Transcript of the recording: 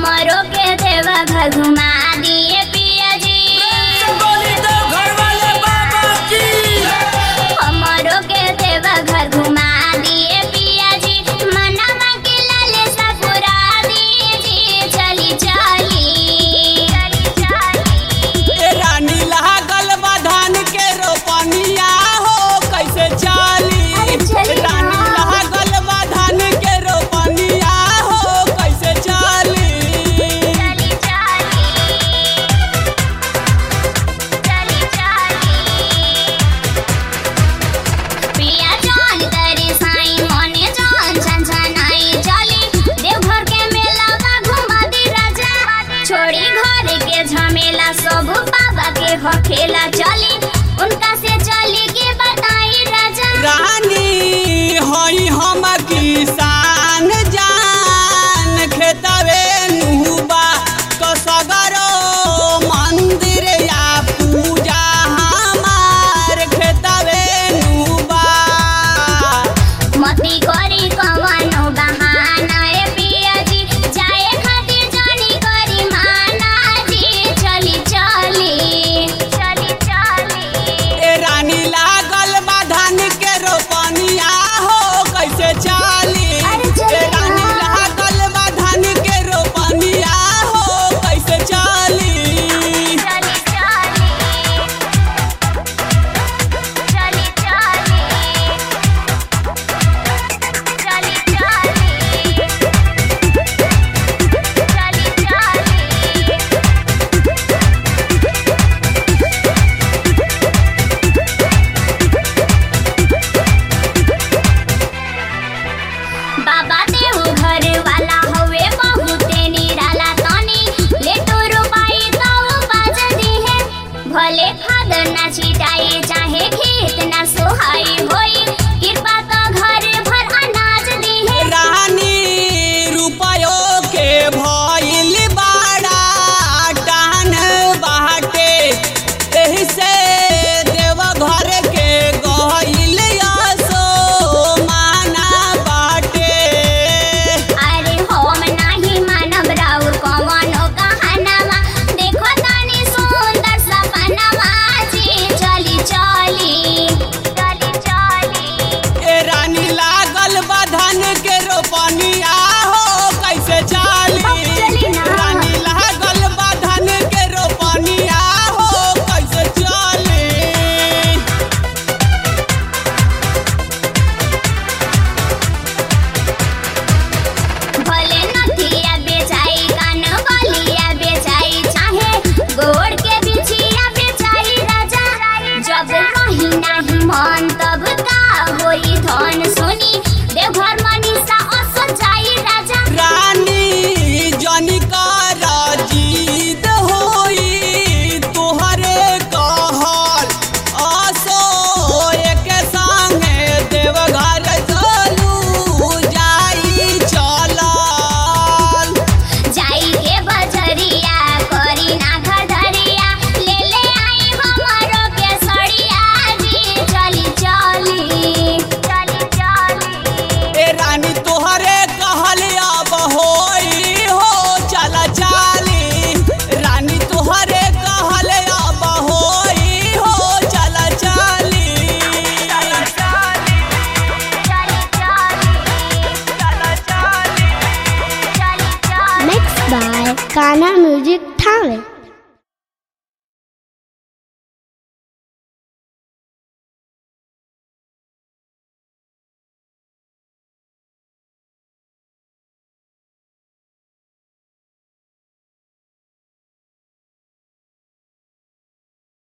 हमरो के देवा घर घुमा दिए पिया जी बोली तो घर वाले बाबा की हमरो के देवा घर घुमा दिए पिया जी मनवा के लाले सपुरा दीजिए चली चली चली चली ए रानी लागल बा धान के रोपनिया हो कैसे चाली अरे चली ना। रानी लागल बा धान के रोपनिया हो कैसे चाली चली चली चली चली पिया जान तेरे साई मोने जान छन छनाई चली देवघर के मेला बा घुमा दी राजा छोड़ी घर के झमेला सब बाबा के हखेला चली उनका से चली के बताई राजा रानी हई हम किसान जान खेतवे नुबा तो सगरो मंदिर या पूजा हमार खेतवे नुबा मती करी कवनो बहाना ए पिया जी जाए खातिर जानी करी माना जी चली चली चली चली ए रानी लागल बा धान के रोपनिया हो कैसे चाली अरे चली ए रानी ना। लागल बा धान के रोपनिया हो कैसे चाली चली चली चली चली चली चली चली चली बाबा देव घर वाला हवे बहुते निराला तनी ले तो रुपाई तो बाज दी है भले खाद ना छिटाई चाहे खेत ना सोहाई होई कृपा तो घर भर अनाज दी है रानी रुपयो के भइल बाड़ा टान बाटे एही से देव घर के गइल असो माना बाटे अरे हम नाही मानव राउर कवनो कहानवा देखो तनी सुंदर सपनवा जी चली चली चली चली ए रानी लागल बा धान के रोपनिया हो कैसे चाली अब चली ना। रानी लागल बा धान के रोपनिया हो कैसे चाली भले नथिया बेचाई कान बलिया बेचाई चाहे गोड़ के बिछिया बेचाई राजा जब कहीं नाही मन तब का होई धन सुनी देवघर मनीषा असो जाई राजा रानी जनिकर जीत होई तोहरे कहल असो एक संगे देवघर चलू जाई चलल जाई के बजरिया करी ना घधरिया ले ले आई हमरो के सड़िया जी चली चली चली चली ए रानी तोहरे कहल अब होई हो चल चाली रानी तोहरे कहल अब होई हो चल चाली चल चाली चली चली चल चाली चली चली Mixed by Ghana Music Talent.